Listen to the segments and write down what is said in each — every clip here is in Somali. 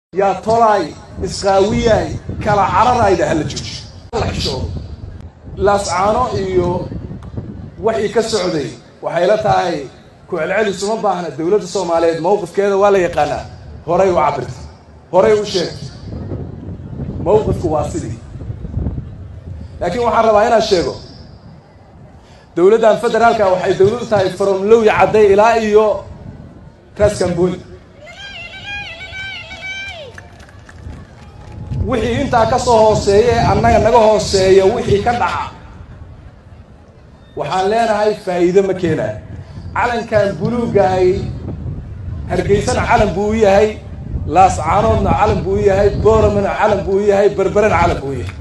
yaa tolaay isqaawiyaay kala cararayda hala joojiyo la xishoodo laascaano iyo waxii ka socday waxay la tahay ku-celcelis uma baahna dowladda soomaaliyeed mawqifkeeda waa la yaqaanaa horay u cabirta horay u sheegtay mawqifku waa sidii laakiin waxaan rabaa inaan sheego dowladdan federaalka waxay dowlad u tahay from lowya cadday ilaa iyo raskamboni wixii intaa ka soo hooseeya ee annaga naga hooseeya wixii ka dhaca waxaan leenahay faa'iido ma keenayo calankan buluugahay hargeysana calan buu u yahay laascaanoodna calan buu u yahay booramana calan buu u yahay berberena calan buu u yahay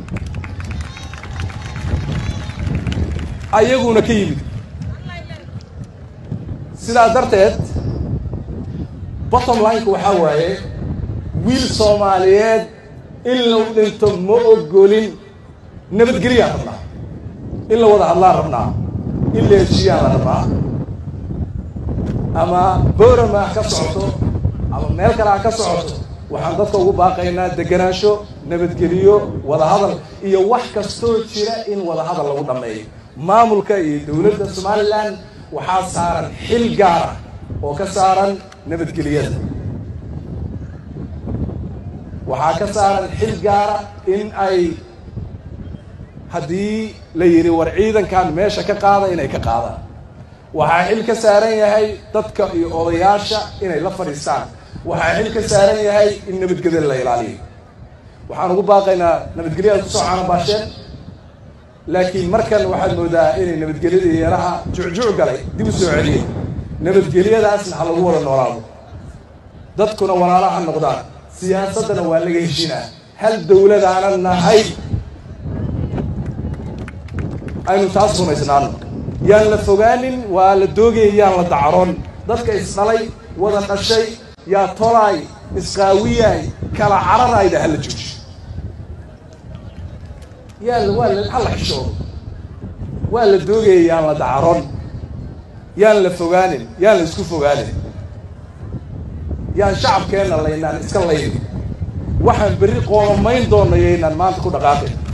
ayaguna ka yimid sidaa darteed bottom lineka waxaa waaye wiil soomaaliyeed in la dhinto ma ogolin nabadgelyaan rabnaa in la wada hadlaan rabnaa in la heshiiyaan la rabnaa ama boorama ha ka socoto ama meel kale ha ka socoto waxaan dadka ugu baaqaynaa deganaansho nabadgeliyo wadahadal iyo wax kastoo jira in wadahadal lagu dhammeeyo maamulka iyo dowladda somalilan waxaa saaran xil gaara oo ka saaran nabadgelyada waxaa ka saaran xil gaara in ay haddii la yidhi war ciidankan meesha ka qaada inay ka qaadaan waxaa xil ka saaran yahay dadka iyo odayaasha inay la fadhiistaan waxaa xil ka saaran yahay in nabadgelyada la ilaaliyo waxaan ugu baaqaynaa nabadgelyada kusoo caanabaasheen laakiin markan waxaad moodaa inay nabadgelyadii yaraha jucjuc galay dib u soo celiyey nabadgelyadaasna ha lagu wada noolaado dadkuna walaalaha noqdaan siyaasaddana waa laga heshiinaa hal dowladaana nahay aynu taas rumaysnaano yaan la fogaanin waa la doogaya yaan la dacroon dadka isdhalay wada dhashay yaa tolaay isqaawiyaay kala cararayda hala joojiyo yaa waa la ha la xishoodo waa la doogaya yaan la dacroon yaan la fogaanin yaan la isku fogaanin yaan shacabkeenna laynaan iska laynin waxaan berri qoomamayn doona yaynaan maanta ku dhaqaaqin